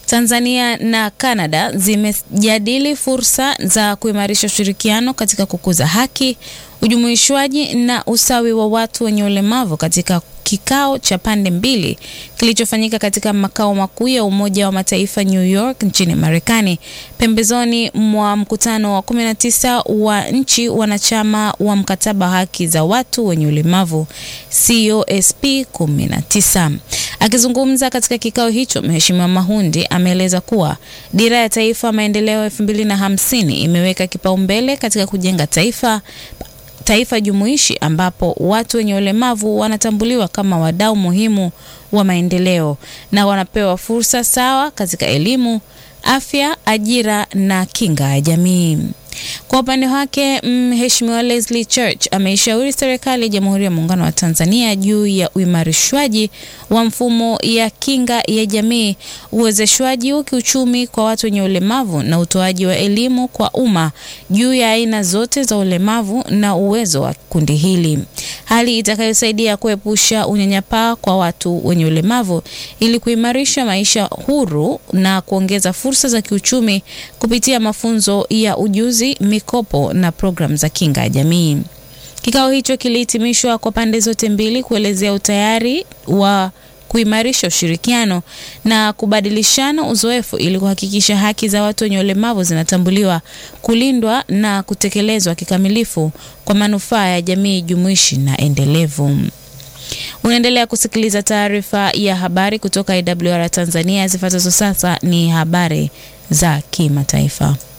Tanzania na Canada zimejadili fursa za kuimarisha ushirikiano katika kukuza haki, ujumuishwaji na usawi wa watu wenye ulemavu katika kikao cha pande mbili kilichofanyika katika makao makuu ya Umoja wa Mataifa New York nchini Marekani, pembezoni mwa mkutano wa 19 wa nchi wanachama wa mkataba wa haki za watu wenye ulemavu COSP 19. Akizungumza katika kikao hicho, Mheshimiwa Mahundi ameeleza kuwa dira ya taifa maendeleo 2050 imeweka kipaumbele katika kujenga taifa taifa jumuishi ambapo watu wenye ulemavu wanatambuliwa kama wadau muhimu wa maendeleo na wanapewa fursa sawa katika elimu, afya, ajira na kinga ya jamii. Kwa upande wake, Mheshimiwa Leslie Church ameishauri serikali ya Jamhuri ya Muungano wa Tanzania juu ya uimarishwaji wa mfumo ya kinga ya jamii, uwezeshwaji wa kiuchumi kwa watu wenye ulemavu na utoaji wa elimu kwa umma juu ya aina zote za ulemavu na uwezo wa kundi hili, hali itakayosaidia kuepusha unyanyapaa kwa watu wenye ulemavu ili kuimarisha maisha huru na kuongeza fursa za kiuchumi kupitia mafunzo ya ujuzi mikopo na programu za kinga ya jamii. Kikao hicho kilihitimishwa kwa pande zote mbili kuelezea utayari wa kuimarisha ushirikiano na kubadilishana uzoefu ili kuhakikisha haki za watu wenye ulemavu zinatambuliwa, kulindwa na kutekelezwa kikamilifu kwa manufaa ya jamii jumuishi na endelevu. Unaendelea kusikiliza taarifa ya habari kutoka IWR Tanzania. Zifuatazo sasa ni habari za kimataifa.